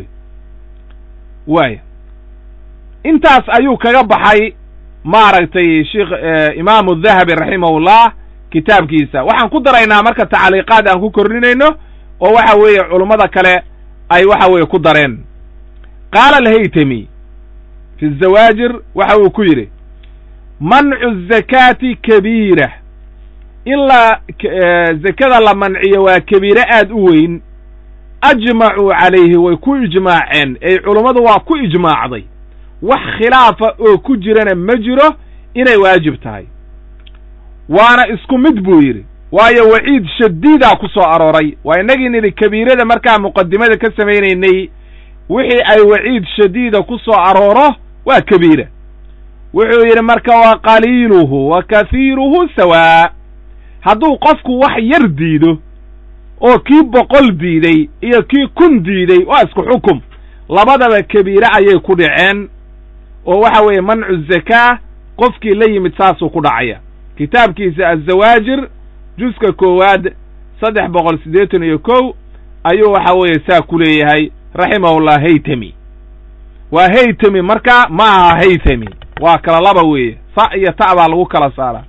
waaya intaas ayuu kaga baxay maaragtay sheikh imaamu dahabi raximahullah kitaabkiisa waxaan ku daraynaa marka tacliiqaad aan ku kordhinayno oo waxa weeye culummada kale ay waxa weeye ku dareen qaala alhaytami fi zawaajir waxa uu ku yidhi mancu zakaati kabiira in la zakada la manciyo waa kabiire aad u weyn ajmacuu calayhi way ku ijmaaceen ey culummadu waa ku ijmaacday wax khilaafa oo ku jirana ma jiro inay waajib tahay waana isku mid buu yidhi waayo waciid shadiidaa ku soo arooray waa innagii nidhi kabiirada markaa muqadimada ka samaynaynay wixii ay waciid shadiida ku soo arooro waa kabiira wuxuu yidhi marka wa qaliiluhu wa kahiiruhu sawaa hadduu qofku wax yar diido oo kii boqol diiday iyo kii kun diiday waa isku xukum labadaba kabiire ayay ku dhaceen oo waxa weeye mancu zakaa qofkii la yimid saasuu ku dhacaya kitaabkiisa azawaajir juska koowaad saddex boqol siddeetan iyo kow ayuu waxa weeye saa ku leeyahay raximahullah haytami waa haytami marka ma aha haythami waa kala laba weeye sa iyo ta baa lagu kala saaraa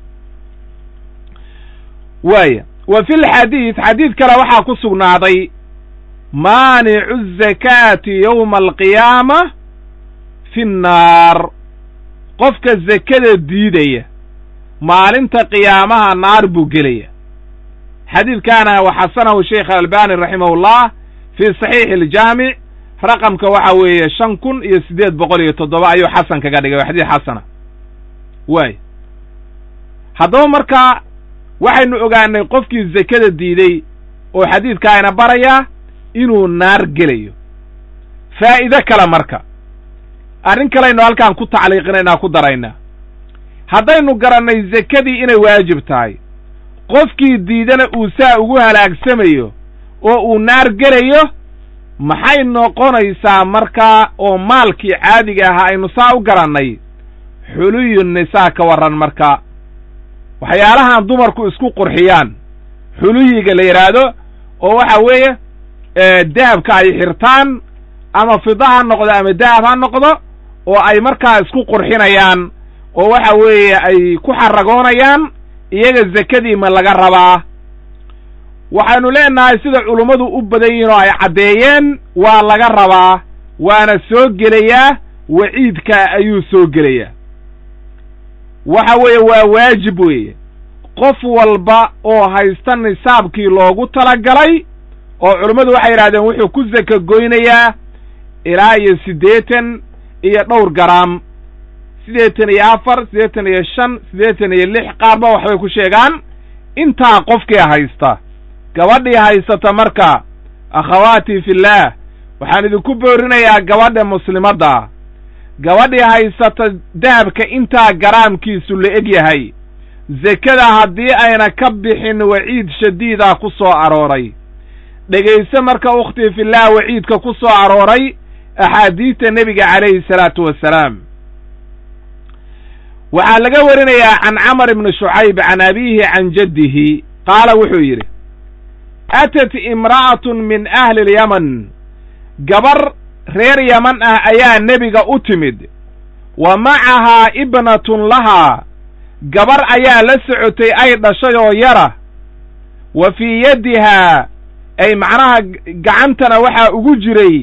waaya wa fi lxadiid xadiid kale waxaa ku sugnaaday maanicu zakaati yowma alqiyaama fi nnaar qofka zakada diidaya maalinta qiyaamaha naar buu gelaya xadiidkaana waxasanahu sheikh albani raximahullah fii saxiixi aljaamic raqamka waxa weeye shan kun iyo siddeed boqol iyo toddoba ayuu xasan kaga dhigay waa xadiid xasana waay haddaba markaa waxaynu ogaanay qofkii zakada diiday oo xadiidkaayna barayaa inuu naar gelayo faa'iide kale marka arrin kalaynu halkaan ku tacliiqinaynaa ku daraynaa haddaynu garannay zakadii inay waajib tahay qofkii diidana uu saa ugu halaagsamayo oo uu naar gelayo maxay noqonaysaa markaa oo maalkii caadiga ahaa aynu saa u garannay xuluyu nisaa ka warran marka waxyaalahan dumarku isku qurxiyaan xuluyiga la yidhaahdo oo waxa weeye dahabka ay xirtaan ama fida ha noqdo ama dahab ha noqdo oo ay markaa isku qurxinayaan oo waxa weeye ay ku xaragoonayaan iyaga zakadii ma laga rabaa waxaynu leenahay sida culummadu u badan yihin oo ay caddeeyeen waa laga rabaa waana soo gelayaa waciidka ayuu soo gelayaa waxa weeye waa waajib weeye qof walba oo haysta nisaabkii loogu talagalay oo culummadu waxay yidhahdeen wuxuu ku saka goynayaa ilaa iyo siddeetan iyo dhowr garaam siddeetan iyo afar siddeetan iyo shan siddeetan iyo lix qaarba waxbay ku sheegaan intaa qofkii haysta gabadhii haysata marka akhawaatii fillaah waxaan idinku boorinayaa gabadha muslimadda gabadhii haysata dahabka intaa garaamkiisu la eg yahay zekada haddii ayna ka bixin waciid shadiida ku soo arooray dhegayse marka ukhtii fillaah waciidka ku soo arooray axaadiidta nebiga calayhi salaatu wassalaam waxaa laga warinayaa can camar ibni shucayb can abiihi can jaddihi qaala wuxuu yidhi atat imra'atun min ahli lyaman gabar reer yaman ah ayaa nebiga u timid wa macahaa ibnatun lahaa gabar ayaa la socotay ay dhashay oo yara wa fii yaddihaa ay macnaha gacantana waxaa ugu jiray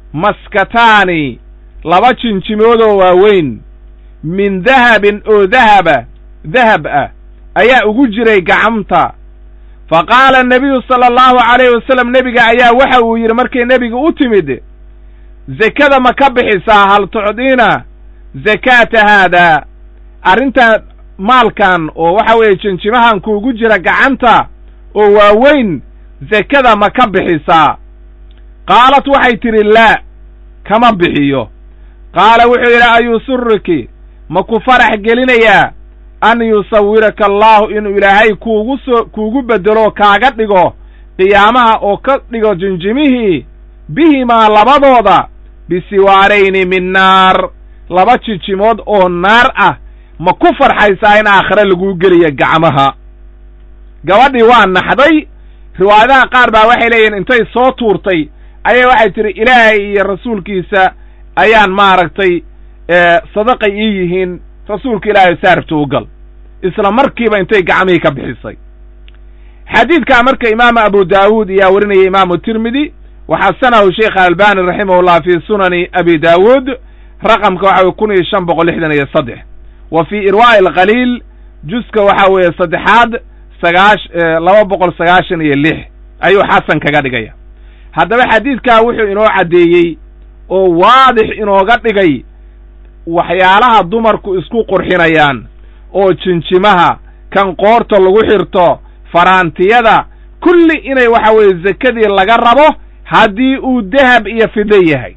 maskataani laba jinjimoodoo waaweyn min dahabin oo dahaba dahab ah ayaa ugu jiray gacanta fa qaala nebiyu sala allahu calayhi wasalam nebiga ayaa waxa uu yidhi markay nebiga u timid zekada ma ka bixisaa hal tucdiina zakaata haadaa arrintan maalkan oo waxa weeye jinjimahan kuugu jira gacanta oo waaweyn zekada ma ka bixisaa qaalat waxay tidhi laa kama bixiyo qaala wuxuu yidhi ayusuriki ma ku farax gelinayaa an yusawiraka allaahu inuu ilaahay kuugu soo kuugu beddelo kaaga dhigo qiyaamaha oo ka dhigo jinjimihii bihimaa labadooda bisiwaarayni min naar laba jinjimood oo naar ah ma ku farxaysaa in aakhire laguu geliyo gacmaha gabadhii waa naxday riwaayadaha qaar baa waxay leeyihin intay soo tuurtay ayay waxay tidhi ilaahay iyo rasuulkiisa ayaan maaragtay sadaqay ii yihiin rasuulka ilaahay saaribta u gal isla markiiba intay gacmihii ka bixisay xadiidkaa marka imaamu abu daawuud ayaa warinaya imaamu tirmidi waxasanahu sheikh albani raximahullah fii sunani abi daawuud raqamka waxa weye kun iyo shan boqol lixdan iyo saddex wa fii irwaa'i alkhaliil juska waxa weeye saddexaad sagaash laba boqol sagaashan iyo lix ayuu xasan kaga dhigaya haddaba xadiidkaa wuxuu inoo caddeeyey oo waadix inooga dhigay waxyaalaha dumarku isku qurxinayaan oo jinjimaha kan qoorta lagu xirto faraantiyada kulli inay waxa weeye zekadii laga rabo haddii uu dahab iyo fido yahay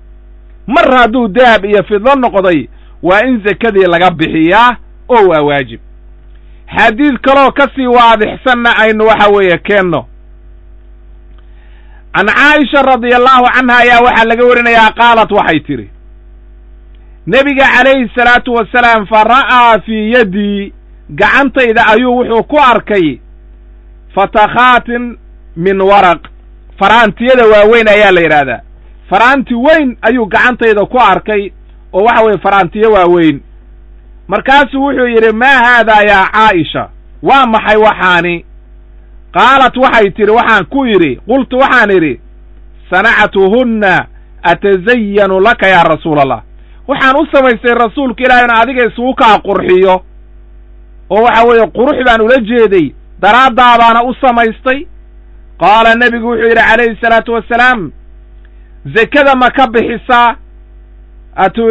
mar hadduu dahab iyo fido noqday waa in zekadii laga bixiyaa oo waa waajib xadiid kaloo ka sii waadixsanna aynu waxa weeye keenno can caaisha radia allahu canha ayaa waxaa laga warinayaa qaalat waxay tidhi nebiga calayhi salaatu wasalaam fa ra'aa fii yaddii gacantayda ayuu wuxuu ku arkay fatakhaatin min waraq faraantiyada waaweyn ayaa la yidhaahdaa faraanti weyn ayuu gacantayda ku arkay oo waxa weeye faraantiyo waaweyn markaasuu wuxuu yidhi maa haadaa yaa caa'isha waa maxay waxaani qaalat waxay tidhi waxaan ku yidhi qultu waxaan idhi sanactuhunna atazayanu laka yaa rasuula allah waxaan u samaystay rasuulka ilaahay ina adiga isugu kaa qurxiyo oo waxa weeye qurux baan ula jeeday daraaddaa baana u samaystay qaala nebigu wuxuu yidhi calayhi salaatu wassalaam zekada ma ka bixisaa atu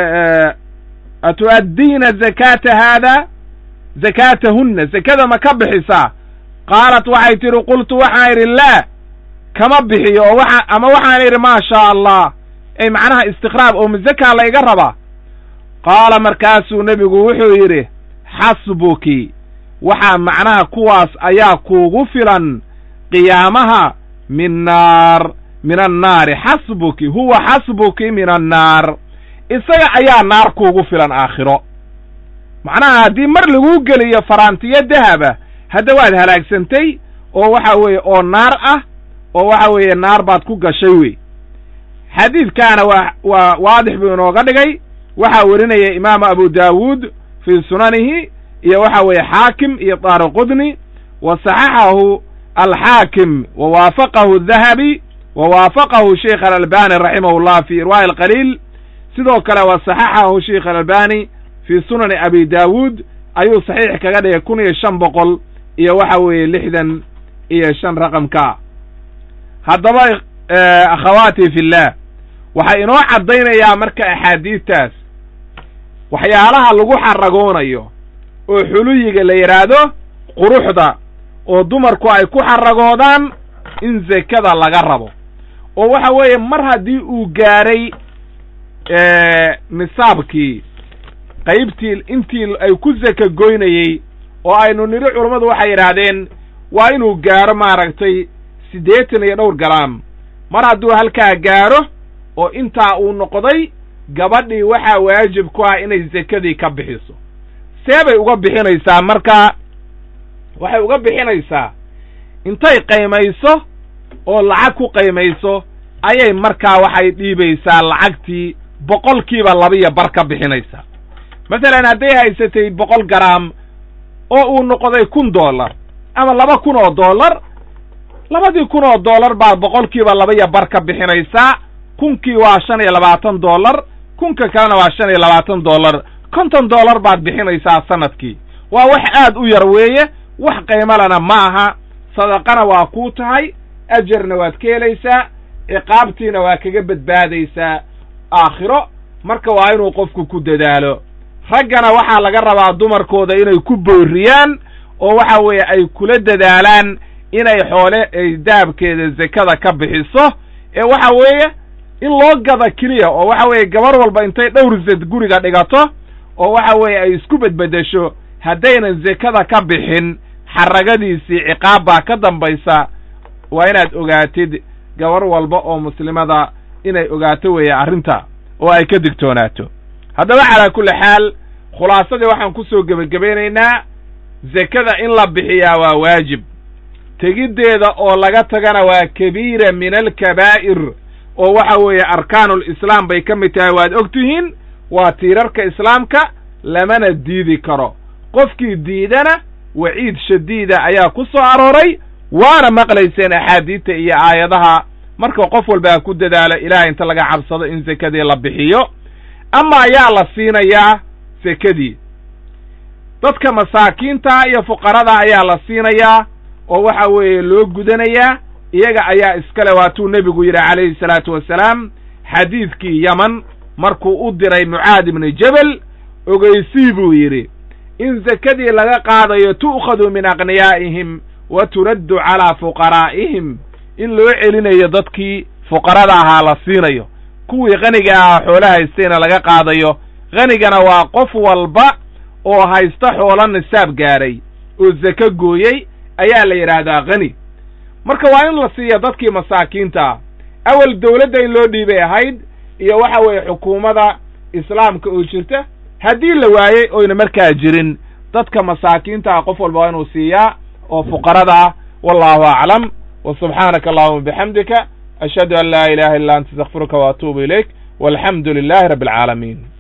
atu'addiina zakaata haada zakaatahunna zekada ma ka bixisaa qaalat waxay tidhi qultu waxaan idhi laa kama bixiyo oo waxa ama waxaan idhi maa shaa allah ay macnaha istiqraab oo mazakaa layga rabaa qaala markaasuu nebigu wuxuu yidhi xasbuki waxaa macnaha kuwaas ayaa kuugu filan qiyaamaha min naar min annaari xasbuki huwa xasbuki min annaar isaga ayaa naar kuugu filan aakhiro macnaha haddii mar laguu geliyo faraantiyo dahaba hadda waad halaagsantay oo waxa weeye oo naar ah oo waxa weeye naar baad ku gashay wey xadiidkaana waa waa waadix buu inooga dhigay waxaa werinaya imaamu abu daawuud fii sunanihi iyo waxa weeye xaakim iyo daaraqudni wa saxaxahu alxaakim wa waafaqahu dahabi wa waafaqahu sheikh alalbani raximahu llah fi irwaa'i alqaliil sidoo kale wa saxaxahu sheikh alalbani fii sunani abi daawuud ayuu saxiix kaga dhigay kun iyo shan boqol iyo waxa weeye lixdan iyo shan raqamka haddaba akhawaati fillah waxay inoo caddaynayaa marka axaadiidtaas waxyaalaha lagu xaragoonayo oo xuluyiga la yidhaahdo quruxda oo dumarku ay ku xaragoodaan in zekada laga rabo oo waxa weeye mar haddii uu gaadhay nisaabkii qaybtii intii ay ku zaka goynayey oo aynu nidhi culammadu waxay yidhaahdeen waa inuu gaaro maaragtay siddeetan iyo dhowr garaam mar hadduu halkaa gaaro oo intaa uu noqday gabadhii waxaa waajib ku ah inay zekadii ka bixiso see bay uga bixinaysaa marka waxay uga bixinaysaa intay qaymayso oo lacag ku qaymayso ayay markaa waxay dhiibaysaa lacagtii boqolkiiba labiyo bar ka bixinaysaa masalan hadday haysatay boqol garaam oo uu noqday kun dollar ama laba kun oo dollar labadii kun oo dollar baad boqolkiiba labaiyo bar ka bixinaysaa kunkii waa shan iyo labaatan dollar kunka kalena waa shan iyo labaatan dollar konton dollar baad bixinaysaa sanadkii waa wax aad u yar weeye wax qaymalana ma aha sadaqana waa kuu tahay ajarna waad ka helaysaa ciqaabtiina waa kaga badbaadaysaa aakhiro marka waa inuu qofku ku dadaalo raggana waxaa laga rabaa dumarkooda inay ku booriyaan oo waxa weeye ay kula dadaalaan inay xoole ay dahabkeeda zekada ka bixiso ee waxa weeye in loo gada keliya oo waxa weeye gabar walba intay dhowr zed guriga dhigato oo waxa weeye ay isku bedbeddesho haddaynan zekada ka bixin xaragadiisii ciqaab baa ka dambaysa waa inaad ogaatid gabar walba oo muslimada inay ogaato weeye arrinta oo ay ka digtoonaato haddaba calaa kulli xaal khulaasadii waxaan ku soo gebagabaynaynaa zekada in la bixiyaa waa waajib tegiddeeda oo laga tagana waa kabiira min alkabaa'ir oo waxa weeye arkaanulislaam bay ka mid tahay waad og tihiin waa tiirarka islaamka lamana diidi karo qofkii diidana waciid shadiida ayaa ku soo arooray waana maqlayseen axaadiidta iyo aayadaha marka qof walba ha ku dadaalo ilaah inta laga cabsado in sekadii la bixiyo ama ayaa la siinayaa sekadii dadka masaakiinta iyo fuqarada ayaa la siinayaa oo waxa weeye loo gudanayaa iyaga ayaa iskale waatuu nebigu yidhi calayhi salaatu wasalaam xadiidkii yaman markuu u diray mucaad ibnu jebel ogeysii buu yidhi in sekadii laga qaadayo tu'khadu min aqniyaa'ihim wa turaddu calaa fuqaraa'ihim in loo celinayo dadkii fuqarada ahaa la siinayo kuwii qaniga ahaa xoolo haystayna laga qaadayo qanigana waa qof walba oo haysta xoolo nisaab gaadhay oo seko gooyey ayaa la yidhaahdaa qani marka waa in la siiya dadkii masaakiinta awal dawladda in loo dhiibay ahayd iyo waxa weeye xukuumadda islaamka oo jirta haddii la waayey oyna markaa jirin dadka masaakiinta ah qof walba waa inuu siiyaa oo fuqarada ah wallahu aclam wa subxaanaka allahuma bixamdika ashhadu an laa ilaha illa anta astakfiruka wa atuubu ilayk walxamdu lilahi rabbi alcaalamiin